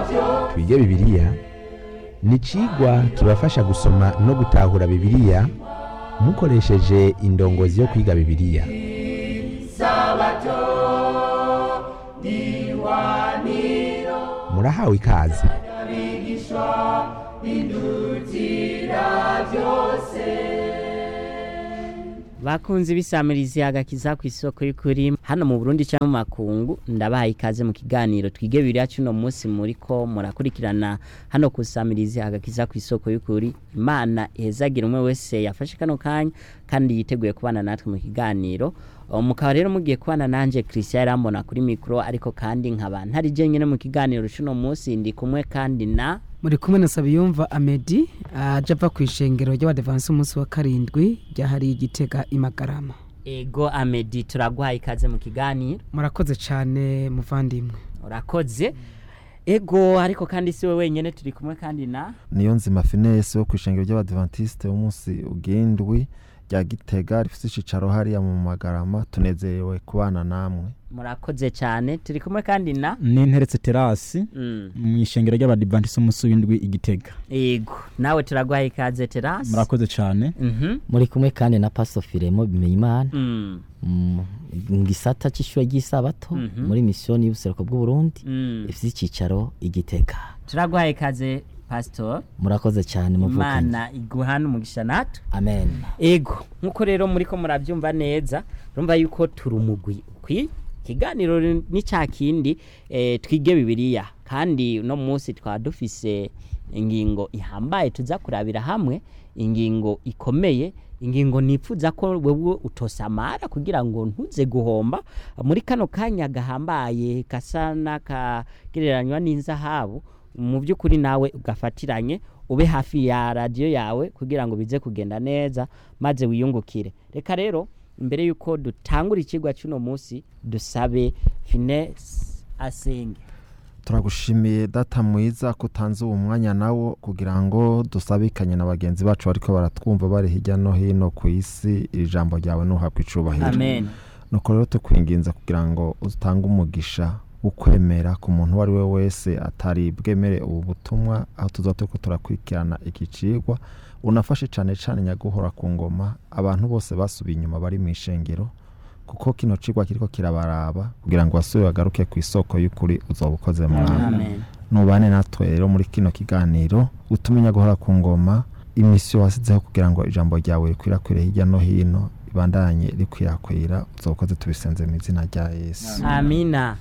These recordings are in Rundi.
twige bibiliya ni icigwa kibafasha gusoma no gutahura bibiliya mukoresheje indongozi yo kwiga bibiliya murahawe ikaze bakunze ibisamirizi agakiza ku isoko y'ukuri hano mu Burundi cyangwa mu makungu ndabahaye ikaze mu kiganiro twige bibiri cuno munsi muriko murakurikirana hano ku samirizi agakiza ku isoko y'ukuri imana ihezagira umwe wese yafashe kano kanya kandi yiteguye kubana natwe mu kiganiro Uh, mukaba rero mugiye kubana nanje Christian Yarambona kuri mikro ariko kandi nkaba ntari jenyine mu kiganiro cuno munsi ndi kumwe kandi na muri kumwe na Sabiyumva Amedi aje ava ku ishengero ry'abadevance umunsi wa karindwi ryahariye igitega imagarama Ego Amedi turaguhaye ikaze mu kiganiro murakoze cyane muvandimwe urakoze ego ariko kandi si we wenyine turi kumwe kandi na niyo nzima finesse wo ku ishengero ry'abadventiste w'umunsi ugendwi rya gitega rifite icicaro hariya mu magarama tunezerewe kubana namwe murakoze cyane turi kumwe kandi na n'interetse terasi Mm, mu ishengero ry'abadivantisi umunsi w'indwi igitega ego nawe turaguhaye ikaze terasi murakoze cyane Mhm, muri kumwe kandi na paso firemo bimenyimana mm, mu gisata cy'ishuri ry'isabato Mhm. muri misiyoni y'ubuseruko bw'uburundi mm. ifite icyicaro igitega turaguhaye ikaze pasitor murakoze cyane muvukanye imana iguhana umugisha natwe amen ego nkuko rero muriko murabyumva neza urumva yuko turi umugwi ukwi ikiganiro ni cya kindi eh, twige bibiliya kandi uno munsi twaba dufise ingingo ihambaye tuza kurabira hamwe ingingo ikomeye ingingo nipfuza ko wewe utosamara kugira ngo ntuze guhomba muri kano kanya gahambaye gasa n'akagereranywa n'inzahabu mu by'ukuri nawe ugafatiranye ube hafi ya radiyo yawe kugira ngo bize kugenda neza maze wiyungukire reka rero mbere y'uko dutangura ikigwa cy'uno munsi dusabe finesse asenge turagushimiye data mwiza ko utanze uwo mwanya nawo kugira ngo dusabikanye na bagenzi bacu bariko baratwumva bari hirya no hino ku isi iri jambo ryawe nuhabwa icubahiro amen nuko rero tukwinginza kugira ngo utange umugisha ukwemera ku muntu uwo ari we wese atari bwemere ubu butumwa aho tuza turiko turakurikirana iki cigwa unafashe cane cane nyaguhora ku ngoma abantu bose basubiye inyuma bari mu ishengero kuko kino cigwa kiriko kirabaraba kugira ngo basubire bagaruke ku isoko y'ukuri uzoba ukoze mwana amen nubane natwe rero muri kino kiganiro utume nyaguhora ku ngoma imisiyo wasizeho kugira ngo ijambo ryawe rikwirakwire hirya no hino ibandanye rikwirakwira uzokoze tubisenze mu izina rya yesu amina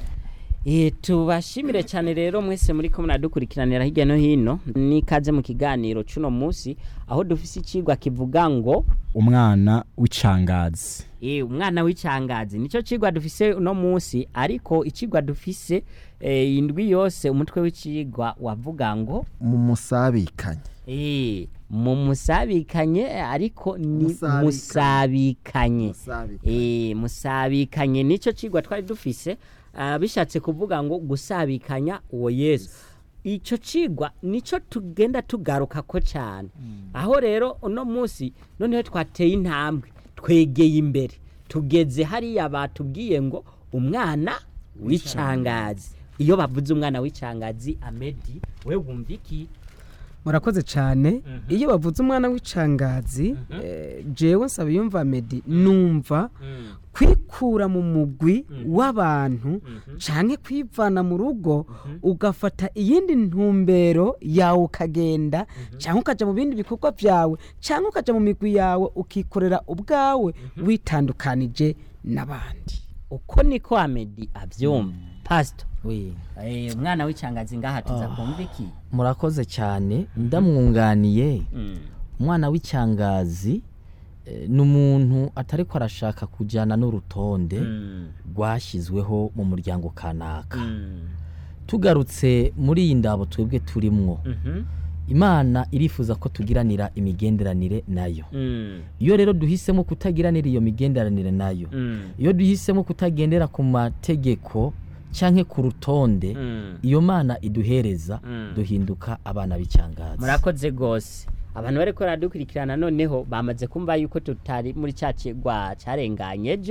E, tubashimire cyane rero mwese muri ko muradukurikiranira hirya no hino n'ikaze mu kiganiro cy'uno munsi aho dufise ikigwa kivuga ngo umwana w'icangazi e, umwana w'icangazi nicyo kigwa dufise uno munsi ariko ikigwa dufise e, indwi yose umutwe w'ikigwa wavuga ngo mu musabikanye e, mu musabikanye ariko ni Musabikanye. musabikanye e, musabikanye nicyo kigwa twari dufise ah, bishatse kuvuga ngo gusabikanya uwo yesu icyo cigwa nicyo tugenda tugaruka ko cyane aho rero uno munsi noneho twateye intambwe twegeye imbere tugeze hariya batubwiye ngo umwana w'icangazi iyo bavuze umwana w'icangazi amedi we wumva iki murakoze cyane iyo bavuze umwana w'icangazi eh, jewe Sabiyumva Amedi numva kwikura mu mugwi w'abantu canke kwivana mu rugo ugafata iyindi ntumbero yawe ukagenda canke ukaja mu bindi bikorwa vyawe canke ukaja mu migwi yawe ukikorera ubwawe witandukanije n'abandi uko niko amedi abyumva pasito Oui. Eh, umwana w'icangazi ngaha tuza kumva iki murakoze cyane ndamwunganiye Mm, umwana w'icyangazi eh, ni umuntu atari ko arashaka kujyana n'urutonde mm, rwashyizweho mu muryango kanaka mm, tugarutse muri iyi ndabo twebwe turimwo mhm, imana irifuza ko tugiranira imigenderanire nayo mm, iyo rero duhisemo kutagiranira iyo migenderanire nayo mm, iyo duhisemo kutagendera ku mategeko cyangwa ku rutonde mm. iyo mana iduhereza Mm. duhinduka abana b'icyangazi murakoze rwose abantu bari ko baradukurikirana noneho bamaze kumva yuko tutari muri cya kigwa cyarenganye ejo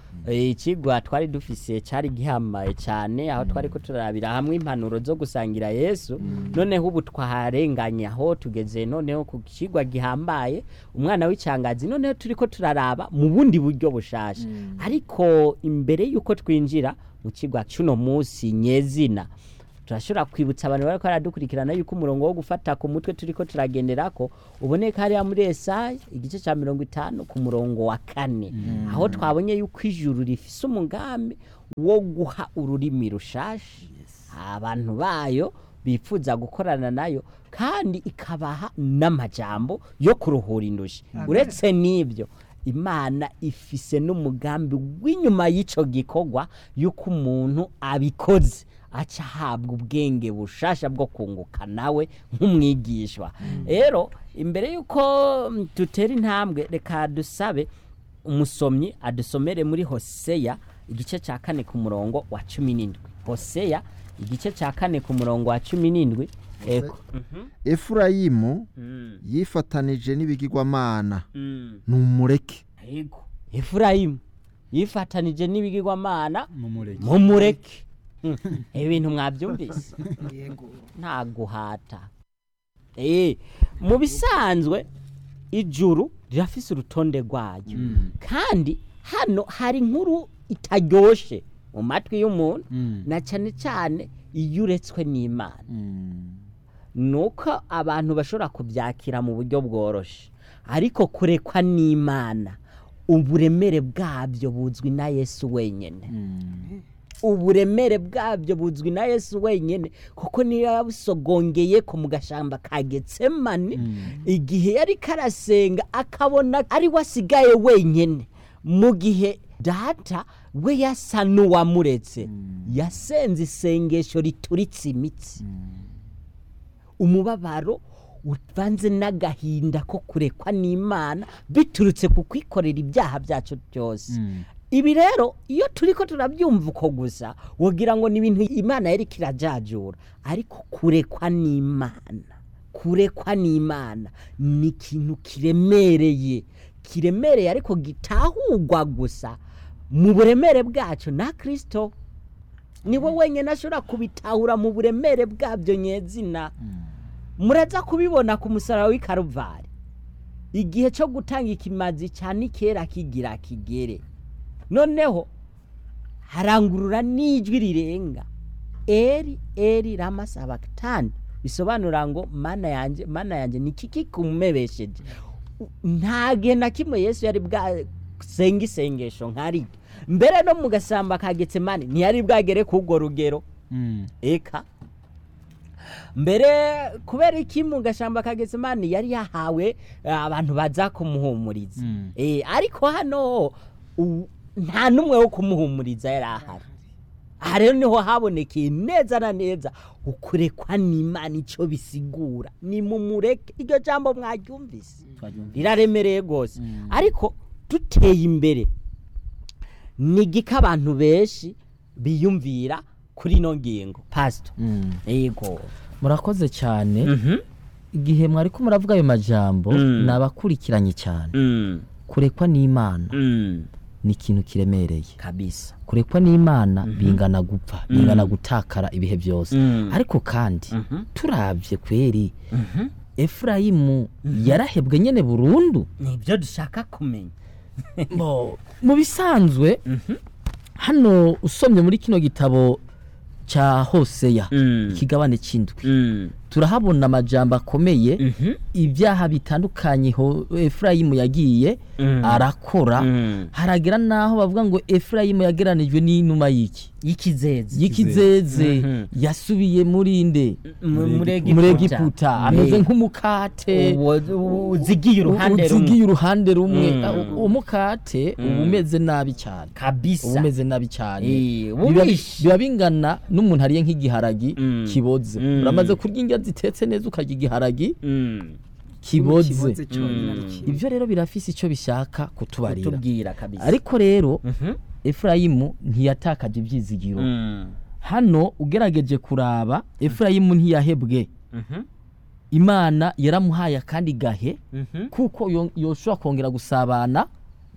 Eh, ikigwa twari dufise cyari gihambaye cyane aho twari ko turarabira hamwe impanuro zo gusangira yesu noneho ubu twaharenganye aho tugeze noneho ku kigwa gihambaye umwana w'icangazi noneho turi ko turaraba mu bundi buryo bushasha ariko imbere y'uko twinjira mu kigwa cy'uno munsi nyezina turashobora kwibutsa abantu bari baradukurikirana yuko umurongo wo gufata ku mutwe turi ko turagenderako uboneka hariya muri esayi igice cya mirongo itanu ku murongo wa kane aho twabonye yuko ijuru rifise umugambi wo guha ururimi rushashi abantu bayo bifuza gukorana nayo kandi ikabaha n'amajambo yo kuruhura indushi uretse n'ibyo imana ifise n'umugambi w'inyuma y'icyo gikorwa y'uko umuntu abikoze aca ahabwa ubwenge bushasha bwo kunguka nawe nk'umwigishwa rero imbere y'uko mm, dutera intambwe reka dusabe umusomyi adusomere muri hoseya igice cya kane ku murongo wa cumi n'indwi hoseya igice cya kane ku murongo wa cumi n'indwi eko efurayimu Mm, yifatanije n'ibigirwamana mm. numureke Yego. Efurayimu yifatanije n'ibigirwamana mumureke mumureke Mm, ibintu mwabyumvise nta guhata Eh, mu bisanzwe ijuru rirafise urutonde rwayo kandi hano hari inkuru itaryoshe mu matwi y'umuntu Mm. na cyane cyane iyo uretswe n'imana Mm. nuko abantu bashobora kubyakira mu buryo bworoshye ariko kurekwa n'imana uburemere bwabyo buzwi na yesu wenyine Mm. uburemere bwabyo buzwi na yesu wenyine kuko niyo yabusogongeye ko mu gashamba ka getsemani igihe yari karasenga akabona ari we asigaye wenyine mu gihe data we yasa n'uwamuretse yasenze isengesho rituritse imitsi umubabaro uvanze n'agahinda ko kurekwa n'imana biturutse ku kwikorera ibyaha byacu byose Mm. ibi rero iyo turi ko turabyumva uko gusa wogira ngo ni ibintu imana yari kirajajura ariko kurekwa n'imana kurekwa n'imana ni ikintu kiremereye kiremereye ariko gitahurwa gusa mu buremere bwacu na kirisito niwe wenyine ashobora kubitahura mu buremere bwabyo nyezina muraza kubibona ku musaraba w'i karuvari igihe cyo gutanga ikimazi cya nikera kigira kigere noneho harangurura n'ijwi rirenga eri eri rama sabakitani bisobanura ngo mana yanjye mana yanjye ni kiki kumubesheje nta gihe na kimwe yesu yari bwasenga isengesho nk'ariryo mbere no mu gasamba ka getsemani ntiyari bwagere k'urwo rugero Mm. eka mbere kubera iki mu gashamba ka getsemani yari yahawe eh, abantu baza kumuhumuriza Mm. Eh, ariko hano u- nta n'umwe wo kumuhumuriza yari ahari aha rero niho habonekeye neza na neza ukurekwa n'imana icyo bisigura ni mu mureke iryo jambo mwaryumvise riraremereye rwose ariko duteye imbere ni igika abantu benshi biyumvira kuri ino ngingo pasito Mm. yego murakoze cyane igihe mwari ko muravuga ayo majambo Mm. ni abakurikiranye cyane Mm, kurekwa n'imana mm, ni ikintu kiremereye kabisa kurekwa n'imana bingana gupfa bingana gutakara ibihe byose Mm. ariko kandi Mhm. turabye kweri Mhm. efurayimu yarahebwe nyine burundu nibyo dushaka kumenya Bo, mu bisanzwe hano usomye muri kino gitabo cya hoseya Mm. ikigabane cy'indwi Mm, turahabona amajambo akomeye mhm, ibyaha bitandukanye ho efurayimu yagiye Mm. arakora mm. haragera n'aho bavuga ngo efurayimu yageranijwe n'inuma y'iki y'ikizezi y'ikizeze Mhm. yasubiye muri nde M- muri muri Egiputa. egiputa Eh, ameze nk'umukate uwo- uzigiye uruhande rumwe uzigiye uruhande rumwe Mm. Ah, uwo mukate uba umeze nabi cyane uba kabisa umeze nabi cyane Eh, Biba- ubishe. biba bingana n'umuntu ariye nk'igiharagi Mm. kiboze Mm. uramaze kurya indya zitetse neza ukarya igiharagi Mm, kiboze kiboze cyonyine ari kimwe. ibyo rero birafise icyo bishaka kutubarira kutubwira kabisa ariko rero Mhm. efurayimu ntiyatakaje ibyizigiro Mm, hano ugerageje kuraba efurayimu ntiyahebwe mhm, imana yaramuhaye akandi gahe mhm, kuko yo- yoshobora kongera gusabana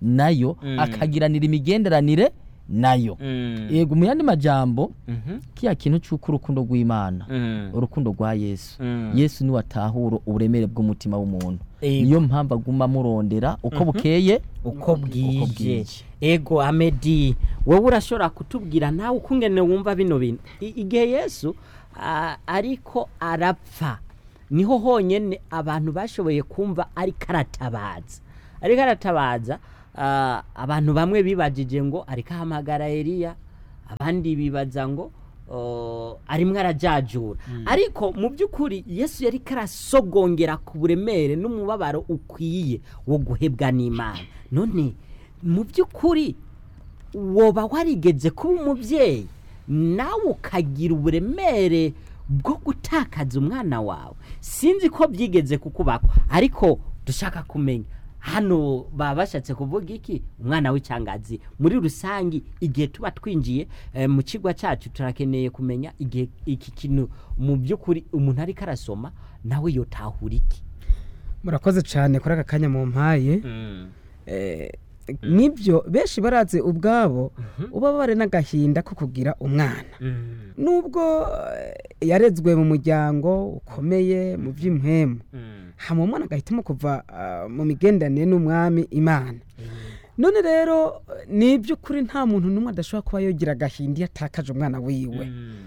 nayo Mm. akagiranira imigenderanire nayo Mm. yego mu yandi majambo Mhm. kiya kintu cy'uko urukundo rw'imana Mm. urukundo rwa yesu Mm. yesu niwe atahura uburemere bw'umutima w'umuntu Ego. niyo mpamvu aguma amurondera uko bukeye uko bwije bwije. ego amedi wowe urashobora kutubwira nawe ukungene wumva bino bintu I- igihe yesu ah, ariko arapfa niho honyene abantu bashoboye kumva ariko aratabaza ariko aratabaza ah, abantu bamwe bibajije ngo ariko ahamagara eliya abandi bibaza ngo oh, arimwo arajajura ariko mu by'ukuri yesu yari karasogongera ku buremere n'umubabaro ukwiye wo guhebwa n'imana none mu by'ukuri woba warigeze kuba umubyeyi nawe ukagira uburemere bwo gutakaza umwana wawe sinzi ko byigeze kukubakwa ariko dushaka kumenya hano baba bashatse kuvuga iki umwana w'icyangazi muri rusange igihe tuba twinjiye eh, mu kigo cyacu turakeneye kumenya igihe iki kintu mu by'ukuri umuntu ariko arasoma nawe yotahura iki murakoze cyane kuri aka kanya mu mpaye Eh, nibyo benshi barazi ubwabo uba bare n'agahinda ko kugira umwana nubwo eh, yarezwe mu muryango ukomeye mu by'impwemu hama umwana agahitamo kuva ah, mu migenderanire n'umwami imana none rero eh, ni iby'ukuri nta muntu n'umwe adashobora kuba yogira agahinda iyo atakaje umwana wiwe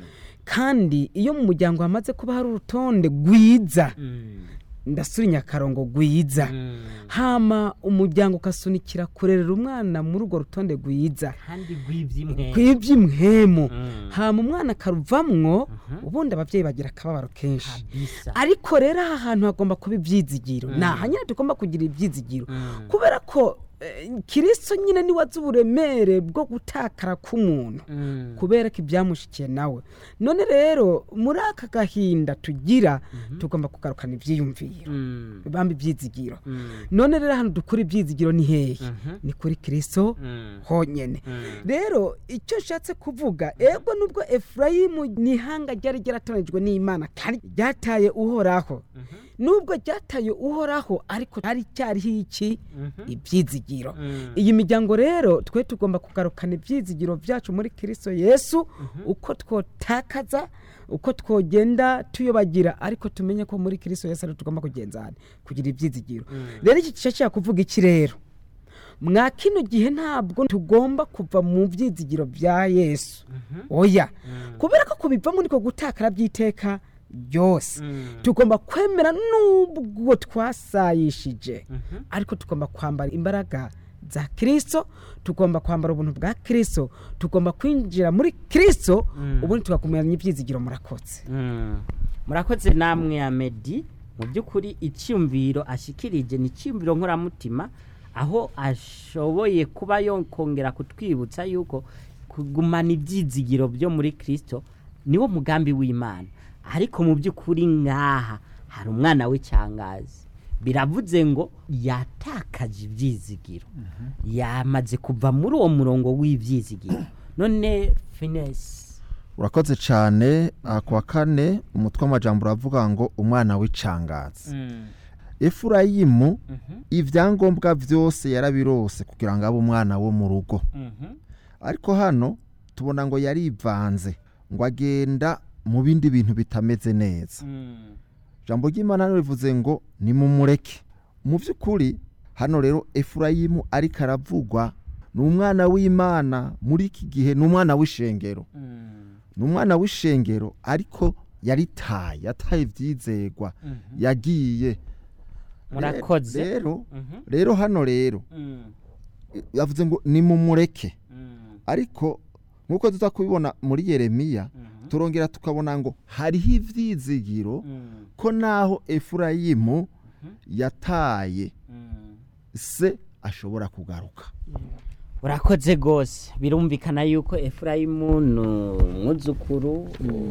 kandi iyo mu muryango hamaze kuba hari urutonde rwiza ndasurinya akarongo rwiza hama umuryango ukasunikira kurerera umwana muri urwo rutonde rwiza kandi rw'iby'imwe kw'iby'imwemu Mm. hama umwana akaruvamwo ubundi ababyeyi bagira akababaro kenshi kabisa ariko rero aha hantu hagomba kuba ibyizigiro ni aha nyine tugomba kugira ibyizigiro Mm. kubera ko eh, kirisito nyine niwe azi uburemere bwo gutakara k'umuntu Mm. kubera ko ibyamushikiye nawe none rero muri aka gahinda tugira tugomba kugarukana ibyiyumviro Mm. bamba ibyizigiro Mm. none rero hano dukura ibyizigiro ni hehe Mhm. ni kuri kirisito Mm. honyine Mm. rero icyo nshatse kuvuga ego nubwo efurayimu ni ihanga ryari ryaratoranyijwe n'imana kandi ryataye uhoraho nubwo ryataye uhoraho ariko hari cyariho iki ibyizigiro Mm. iyi miryango rero twe tugomba kugarukana ibyizigiro byacu muri kirisito yesu uko twotakaza uko twogenda tuyobagira ariko tumenye ko muri kirisito yesu ariho tugomba kugenzana kugira ibyizigiro rero iki gice kuvuga iki rero mwa kino gihe ntabwo tugomba kuva mu byizigiro bya yesu oya kubera ko kubivamo niko gutakara by'iteka byose Mm. tugomba kwemera n'ubwo twasayishije ariko tugomba kwambara imbaraga za kirisito tugomba kwambara ubuntu bwa kirisito tugomba kwinjira muri kirisito ubundi tugakumenya ibyizigiro murakotse Mm. murakoze namwe amedi mu by'ukuri icyumviro ashikirije ni icyumviro nkoramutima aho ashoboye kuba yokongera kutwibutsa yuko kugumana ibyizigiro byo muri kirisito niwo mugambi w'imana ariko mu by'ukuri nk'aha hari umwana w'icyangazi biravuze ngo yatakaje ibyizigiro yamaze kuva muri uwo murongo w'ibyizigiro none finesi urakoze cyane aha ku wa kane umutwe w'amajambo uravuga ngo umwana w'icangazi efurayimu ibyangombwa byose yarabirose kugira ngo abe umwana wo mu rugo ariko hano tubona ngo yarivanze ngo agenda mu bindi bintu bitameze neza ijambo ry'imana hano rivuze ngo nimumureke mu by'ukuri hano rero efurayimu ariko aravugwa ni umwana w'imana muri iki gihe ni umwana w'ishengero ni umwana w'ishengero ariko yaritaye yataye ibyizegwa yagiye murakoze rero Mhm. rero hano rero Mm. yavuze ngo nimumureke Mm. ariko nk'uko tuza kubibona muri yeremiya Mhm. turongera tukabona ngo hariho ibyizigiro Mm. ko naho efurayimu yataye Mm. se ashobora kugaruka urakoze rwose birumvikana yuko efurayimu ni umwuzukuru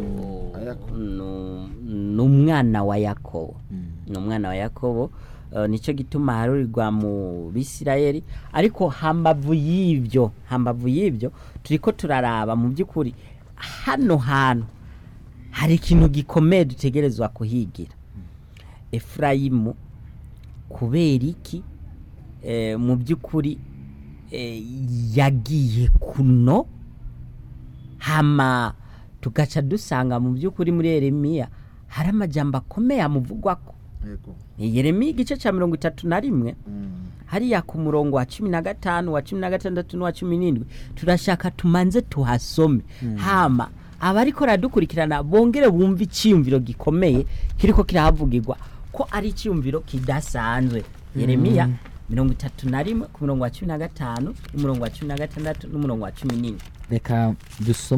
ni- ni umwana wa yakobo ni umwana wa yakobo Eh, nicyo gituma harurirwa mu bisirayeli ariko hambavu y'ibyo hambavu y'ibyo turi ko turaraba mu by'ukuri hano hantu hari ikintu gikomeye dutegerezwa kuhigira efurayimu kubera iki eh, mu by'ukuri eh, yagiye kuno hama tugaca dusanga mu by'ukuri muri yeremiya hari amajambo akomeye amuvugwako ni yeremiya igice cya mirongo itatu na rimwe hariya ku murongo wa cumi na gatanu wa cumi na gatandatu n'uwa cumi n'indwi turashaka tumanze tuhasome hama abariko radukurikirana bongere bumve icyiyumviro gikomeye kiriko kirahavugirwa ko ari icyiyumviro kidasanzwe yeremiya mirongo itatu na rimwe ku murongo wa cumi na gatanu n'umurongo wa cumi na gatandatu n'umurongo wa cumi n'indwi reka dusome